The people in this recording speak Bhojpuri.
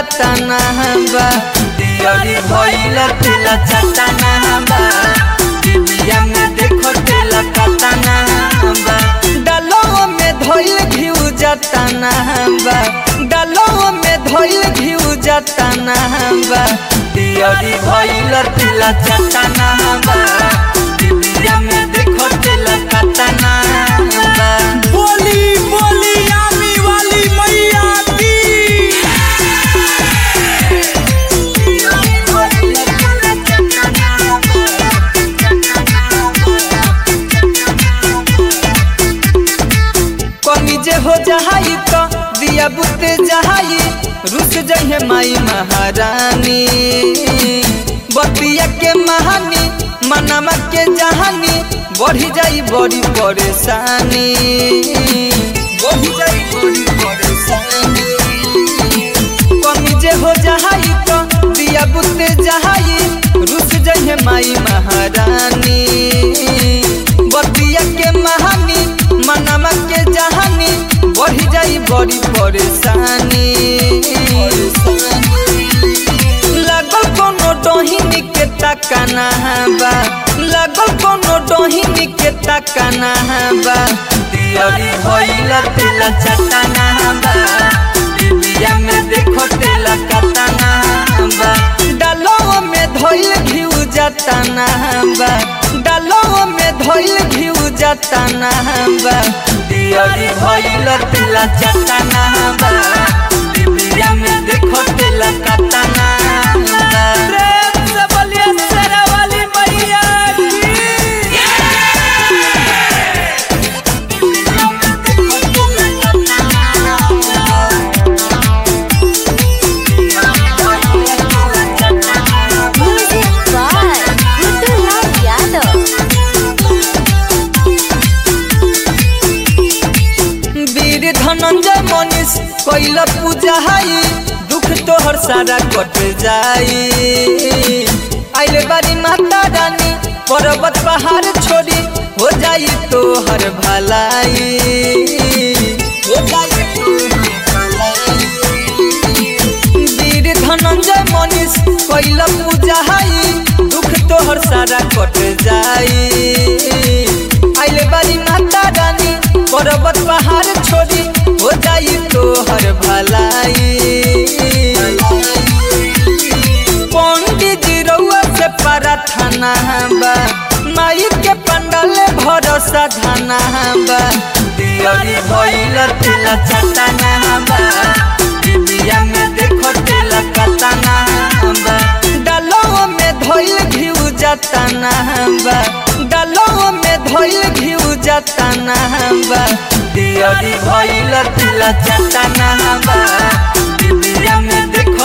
चटना बा दियरी भइल तेल चटना बा दिबिया में देखो तेल कटना बा डालो में धइल घिउ जटना बा डालो में धइल घिउ जटना बा दियरी भइल तेल चटना बा दिबिया में देखो तेल कटना बा बोली बोली आमी वाली मैया की कमी जे हो जहाई तो दिया बुते जहाई रुस जहे माई महारानी बतिया के महानी मनमा के जहानी बढ़ी जाई बड़ी परेशानी बढ़ी जाई बड़ी परेशानी कमी जे हो जहाई तो दिया बुते जहाई रुस जहे माई महारानी बतिया के महानी मनमा के जहानी बढ़ी जाई बड़ी परेशानी लागल कोनो डोहिनी के तकना बा लागल कोनो डोहिनी के तकना बा दियरी भइल तेल चटना बा दिबिया में देखो तेल कटना बा डालो में धइल घिउ जटना बा डालो में धइल घिउ जटना बा दियरी भइल तेल चटना बा दिबिया में देखो तेल कटना बा प्रेम से बोलिए शेरा वाली मैया की Music by Gudulal Yadav. वीर धनंजय मनीष कैल पूजा हाई दुख तोहर सारा कट जाई आइले बारी माता रानी पर्वत पहाड़ छोड़ी हो जाई तोहर भलाई हो जाई तोहर भलाई। वीर धनंजय मनीष कैल पूजा हाई दुख तोहर सारा कट जाई आइले बारी माता रानी पर्वत पहाड़ छोड़ी हो जाई तोहर भलाई पंडित जी रउआ से प्रार्थना बा माई के पंडल भरोसा धना बा दियरी भइल तेल चटना बा दिबिया में देखो तेल कटना बा डालो में धइल घिउ जटना बा डालो में धइल घिउ जटना बा दियरी भइल तेल चटना बा दिबिया में देखो